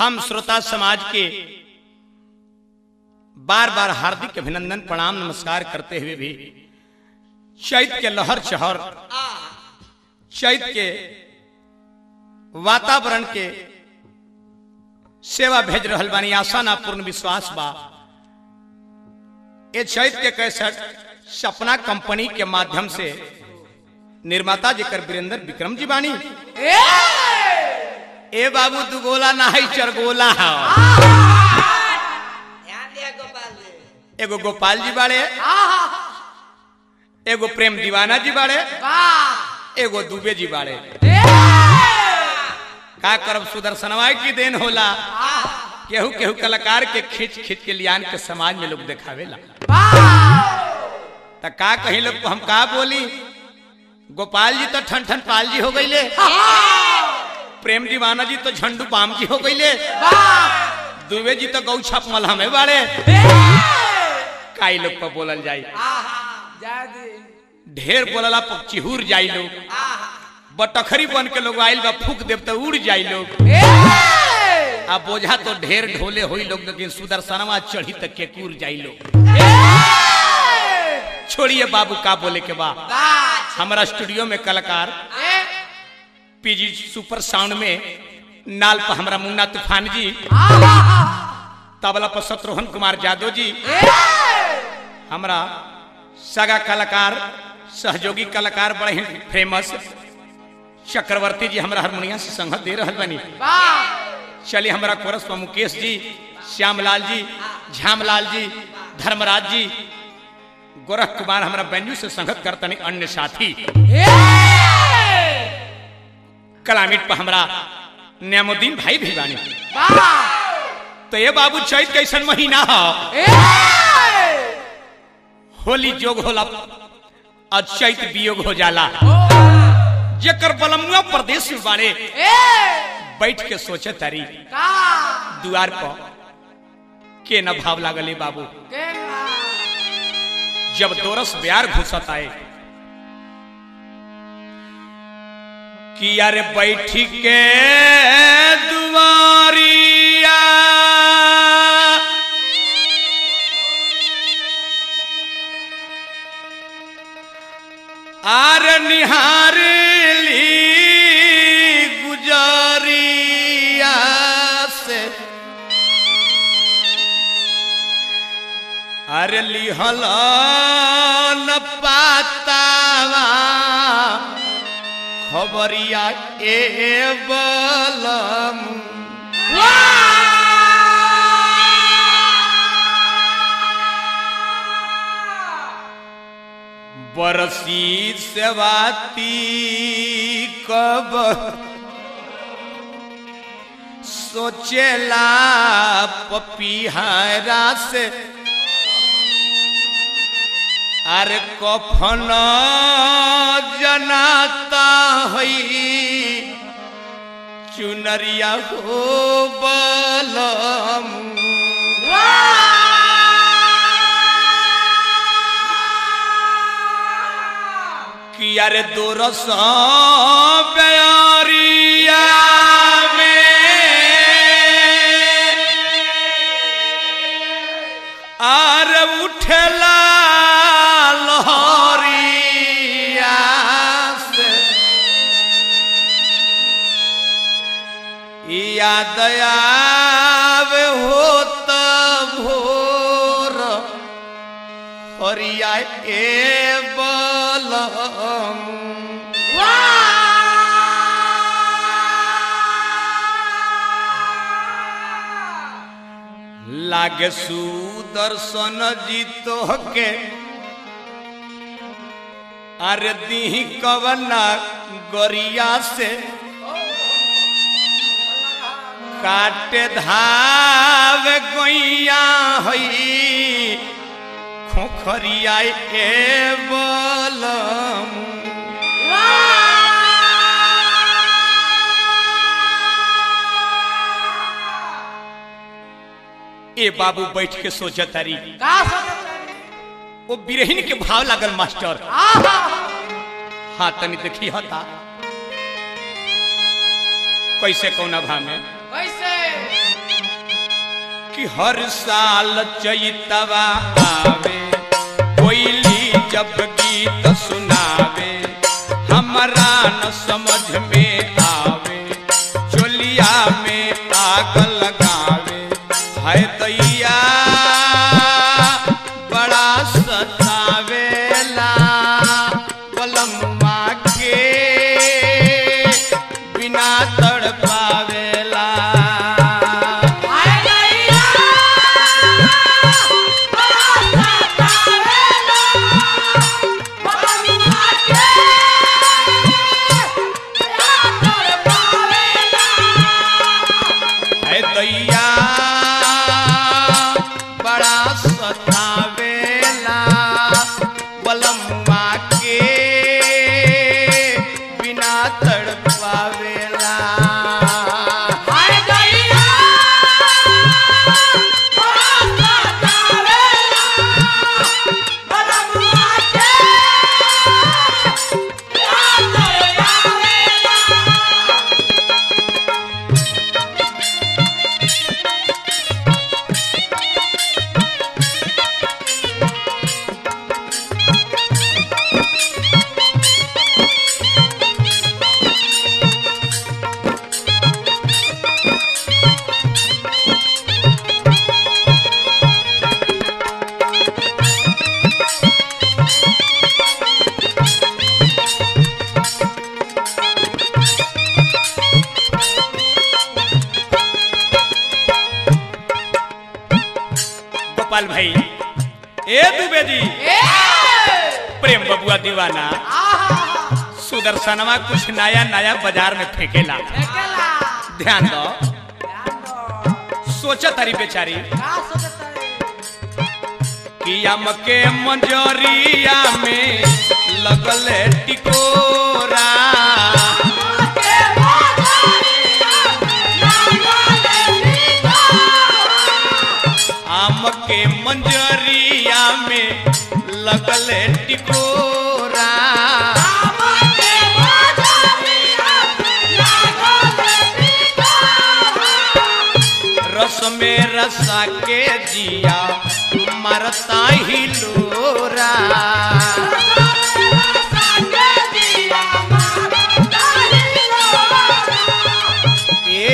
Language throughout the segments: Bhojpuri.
हम श्रोता समाज के बार बार हार्दिक अभिनंदन प्रणाम नमस्कार करते हुए भी चैत के लहर चहर चैत के वातावरण के सेवा भेज रहल बानी आशा ना पूर्ण विश्वास बा ये चैत के कैसेट सपना कंपनी के माध्यम से निर्माता जेकर वीरेंद्र विक्रम जी बानी ए बाबू दुगोला ना है चरगोला है ध्यान दिया गोपाल जी एगो गोपाल जी बाड़े एगो प्रेम दीवाना जी बाड़े एगो दुबे जी बाड़े का करब सुदर्शनवा की देन होला केहू केहू कलाकार के खींच खींच के लियान के समाज में लोग देखावेला त का कहीं लोग को हम का बोली गोपाल जी तो ठन ठन पाल जी हो गईले प्रेम दीवाना जी तो झंडू पाम जी हो गईले दुबे जी तो गौ छाप मलहमे बाड़े काई लोग पर बोलल जाई ढेर बोलला पर चिहुर जाई लोग बटखरी बन के लोग आइल बा फूक देव तो उड़ जाई लोग आ बोझा तो ढेर ढोले होई लोग लेकिन सुदर्शनवा चढ़ी तक के कूर जाई लोग छोड़िए बाबू का बोले के बा हमारा स्टूडियो में कलाकार पीजी सुपर साउंड में नाल पर हमारा मुन्ना तूफान जी तबला पर शत्रुघ्न कुमार यादव जी हमारा सगा कलाकार सहयोगी कलाकार बड़े ही फेमस चक्रवर्ती जी हमारा हारमोनिया से संगत दे रहल बनी चलिए हमारा कोरस पर मुकेश जी श्यामलाल जी झ्यामलाल जी धर्मराज जी गोरख कुमार हमारा बेंजू से संगत करतनी अन्य साथी कलामिट पर हमारा नियामुद्दीन भाई भी बानी तो ये बाबू चैत कैसन महीना हो होली जोग होला और चैत वियोग हो जाला जेकर बलमुआ प्रदेश में बाड़े बैठ के सोचे तारी दुआर पर के न भाव लागले बाबू जब दोरस ब्यार घुसत आए कि यार बैठ के दुआरिया आर निहार ली गुजरिया से अरे लिहल न पातावा खबरिया ए बलम बरसी सेवाती कब सोचेला पपीहरा से अरे कफन जनाता हई चुनरिया हो बलम कि अरे दोरस प्यारिया में आर उठला लहरिया से याद आवे होत भोर हरिया ए बलम लागे सुदर्शन जीतो के अरे दी कवना गरिया से काटे धाव गैया हई खोखरिया ए बलम ए बाबू बैठ के सोच तारी का सोचत रही? वो बिरहिन के भाव लागल मास्टर आहा! हाँ तनी देखी हता कैसे कौना भाव में कैसे कि हर साल चैतवा आवे कोयली जब गीत सुनावे हमरा न समझ में आवे चोलिया में आग लगावे है दैया बड़ा सतावेला बलमुआ के बिना तड़पावेला है दैया बड़ा सतावेला बलमुआ के बिना तड़पावेला गोपाल भाई ए दुबे जी प्रेम बबुआ दीवाना सुदर्शनवा कुछ नया नया बाजार में फेंकेला ध्यान दो सोचा तारी बेचारी कियाम के मंजरिया में लगल टिकोरा आम के मंजरिया में लगल टिकोरा रस में रसा के जिया मरता ही लोरा ए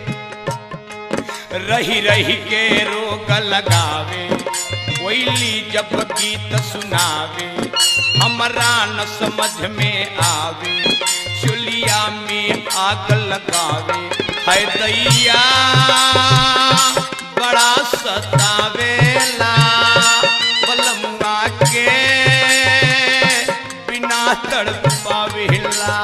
रही रही के रोग लगावे कोयली जब गीत सुनावे हमरा न समझ में आवे चुलिया में आग लगावे है दैया बड़ा सतावेला बलमुआ के बिना तड़पावेला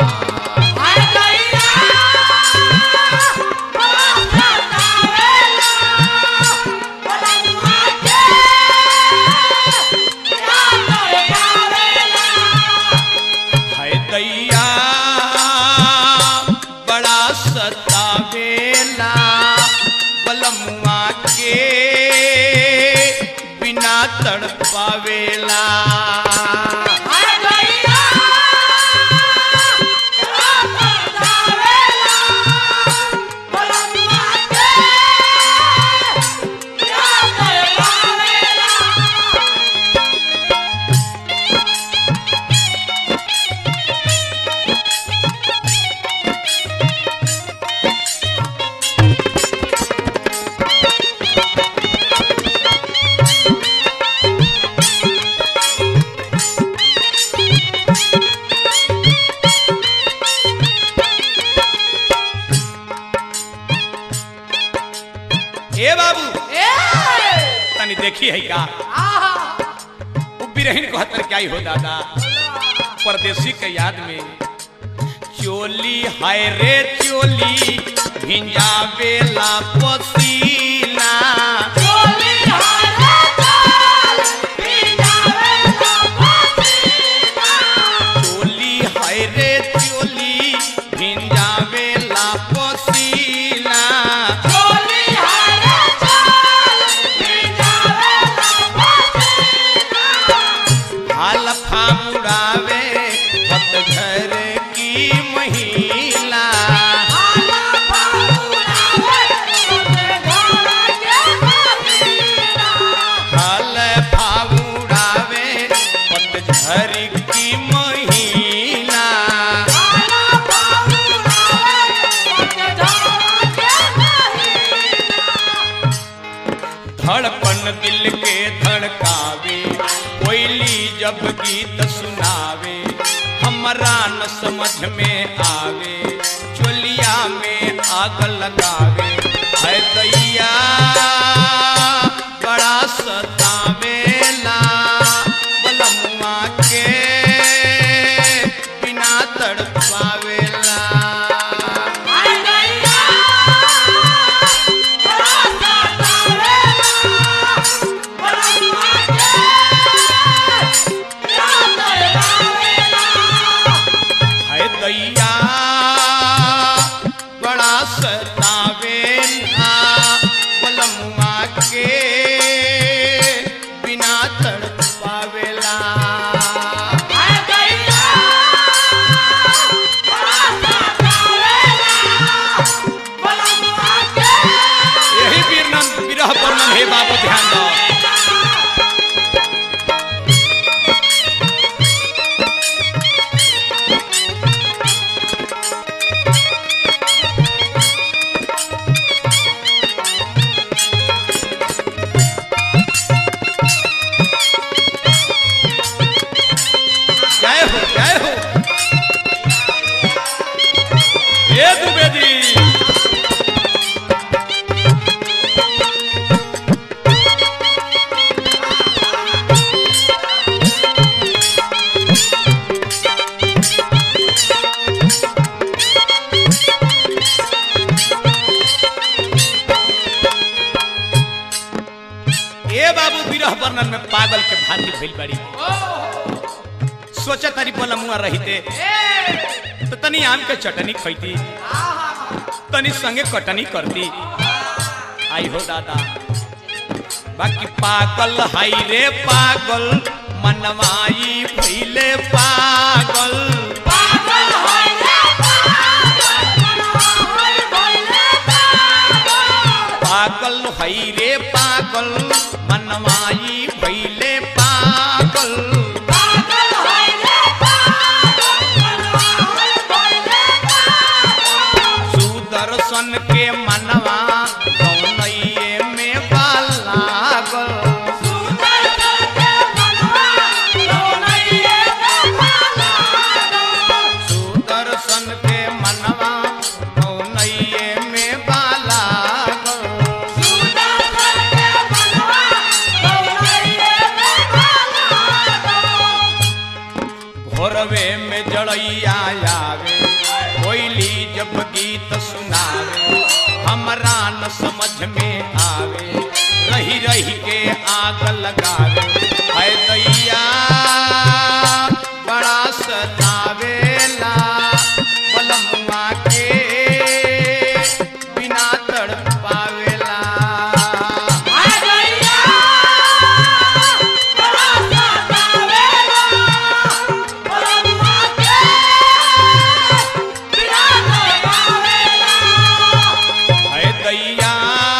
है दैया बड़ा सतावेला बलमुआ के बिना तड़पावेला ए बाबू तनी देखी है का उ बिरहिन कहतर क्या हो दादा परदेसी के याद में चोली हाय रे चोली भिंजावेला पसीना चोली हाय रे चोली भिंजावेला पसीना हाल फामुड़ावे पतझर की महिला धड़कन दिल के धड़कावे कोयली जब गीत सुनावे हमरा न समझ में आवे चोलिया में आग लगावे है दैया बड़ा सतावेला बलमुआ के बिना तड़पावेला है दैया बड़ा सतावेला बलमुआ के बिना तड़पावेला यही वीरनन विरह वर्णन हे बाबू ध्यान दो जय हो जय हो ये दुबेदी ए बाबू विरह वर्णन में पागल के भांति भइल बड़ी सोचा तारी बोला मुआ रहते तो तनी आम के चटनी खैती तनी संगे कटनी करती आई हो दादा बाकी पागल हाई रे पागल मनवाई भइले पागल पागल हाई रे पागल मनवाई भइले पागल सुदर्शन के मनवा कौनइये में बालागल सुदर्शन के मनवा कौनइये में बालागल भोरवे में जड़ैया आवे कोयली जब गीत सुनावे हमरा न समझ में आवे रही रही के आग लगावे है दैया बड़ा सतावेला बलमुआ के बिना तड़पावेला है दैया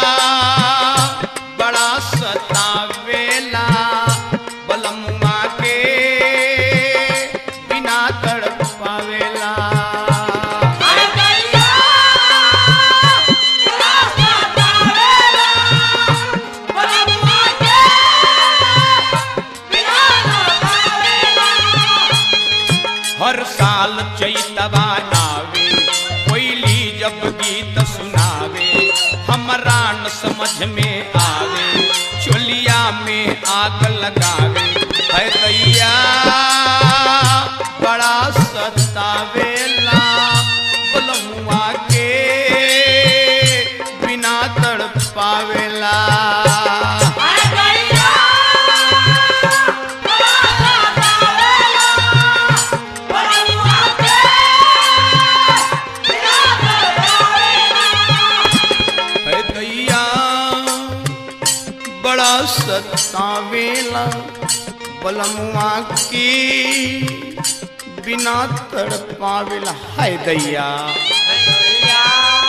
बड़ा सतावेला बलमुआ के बिना तड़पावेला हर साल चैतवा आवे कोयली जब गीत सुनावे हमरा न समझ में आवे चोलिया में आग लगावे है दैया बड़ा सतावेला बलमुआ के बिना तड़पावेला है दैया बड़ा सतावेला बलमुआ की बिना तड़पावेला है दैया दैया